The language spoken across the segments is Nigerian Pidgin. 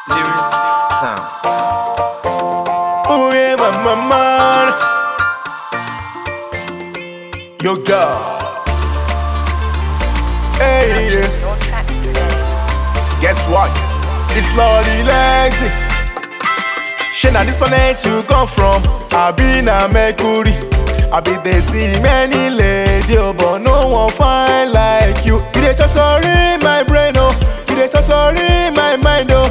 Lyrics sound. Oh yeah, my, my man. Yo, God. Hey, Purchase your tracks today. guess what? It's Lolly Legsy. Shey na this planet you come from? I be na Mercury. I be dey see many lady oh, but no one fine like you. You dey totori my brain oh, you dey totori my mind oh.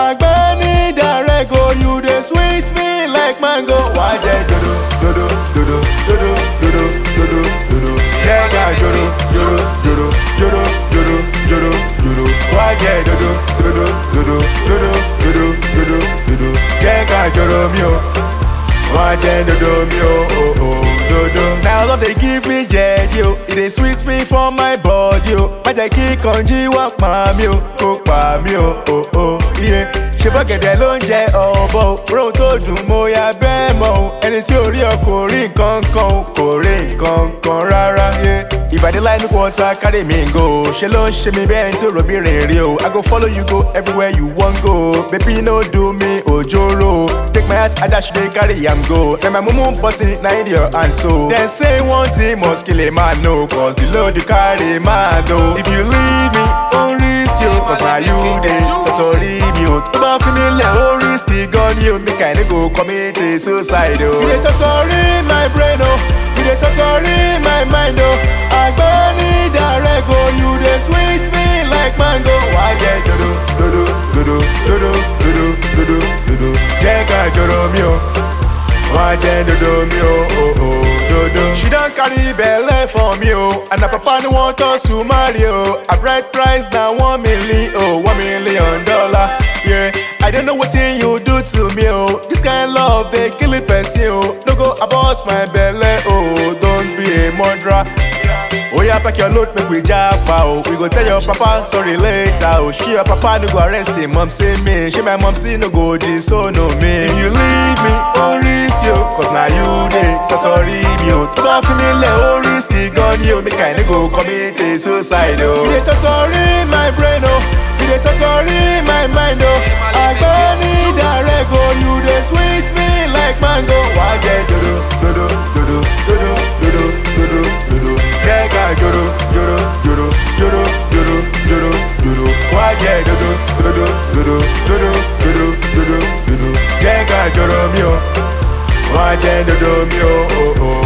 Agbeni direct oh, you dey sweet me like mango. Why dey dodo dodo dodo dodo dodo dodo dodo? Yeah, yeah, dodo dodo dodo dodo dodo dodo dodo. Why dey dodo dodo dodo dodo dodo dodo dodo? Yeah, yeah, dodo mi o. Why dey dodo mi o? Oh, oh, dodo. Now love dey give me jedi o, e dey sweet me for my body o. Má jẹ́ kí kanjí wá pa mí o, kó pa mí o, oh, oh, yeah. Ṣé bọ́gẹ̀dẹ̀ ló ń jẹ ọ̀bọ o? Rohun tó dùn mo ya bẹ́ẹ̀ mọ̀ o. Ẹni tí ò rí ọ kò rí nǹkan kan o, kò rí nǹkan kan rárá. yeah. Ìbàdí láì ní kọ́ta carry me go. Ṣé ló ń ṣe mi bẹ́ẹ̀ tí òròbìnrin rí o? I go follow you go everywhere you wan go. Baby no do me ojoro. Take my ass adash dey carry am go. Na my mumu button na in your hand so. Dem say one thing must kill a man no. Cause the load you carry man o. If you leave me, ó risk you. Cause na you dey tọ́tọ̀rí mi o. Tó bá fi mi lẹ̀ ó risk gan ni o. Make I no go commit a suicide o. You dey tọ́tọ̀rí my brain o. You dey tọ́tọ̀rí my mind o. Àgbẹ̀ni direct o. You dey sweet me like mango. Wá jẹ́ dodo dodo dodo dodo dodo dodo dodo. Jẹ́ ká jọ̀rọ̀ mi o. Wá jẹ́ dodo mi o. oh, oh, dodo. She don carry belle for me o. And her papa no want us to marry o. Her bride price na one million o. One million dollar. Yeah. I don't know wetin you do to me o. This kind love dey kill a person o. No go abort my belle o. Don't be a murderer. Oya pack your load make we japa o. We go tell your papa sorry later o. She your papa no go arrest him mom say me. She my mom say no go disown me. If you leave me, ó risk you. Cause na you dey tọ́tọ̀rí mi o. Tó bá fi mi lẹ̀ ó risk gan ni o. Make I no go commit a suicide o. You dey tọ́tọ̀rí my brain o. You dey tọ́tọ̀rí my mind o. Àgbẹ̀ni direct o. You dey sweet me like mango. Wá jẹ́ dodo dodo dodo dodo dodo dodo dodo. Jẹ́ ká joro joro joro joro joro joro joro. Wá jẹ́ dodo dodo dodo dodo dodo dodo dodo. Jẹ́ ká joro mi o. Wá jẹ́ dodo mi o. Oh, oh.